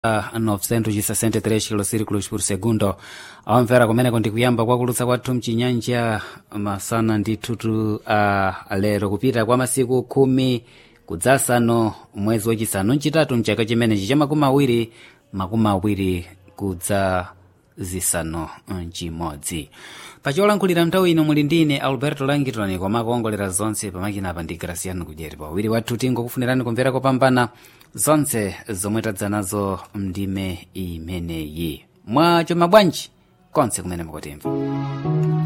963 kilosirikulos por segundo awamvera kumeneko ndikuyamba kwakulutsa kwathu mchinyanja masana ndithutu a lero kupita kwa masiku khumi kudzasano mwezi wachisanu mchitatu mchaka chimenechi cha makumi awiri makumi awiri kudza zisanu mchimodzi pacholankhulira nthawi ino muli ndine alberto langitoni koma kuongolera zonse pamakina apa ndi graciano kudyeri pawiri wathu tingokufunirani kumvera kopambana zonse zomwe tadza nazo mndime imeneyi mwacho mabwanji konse kumene mukutimva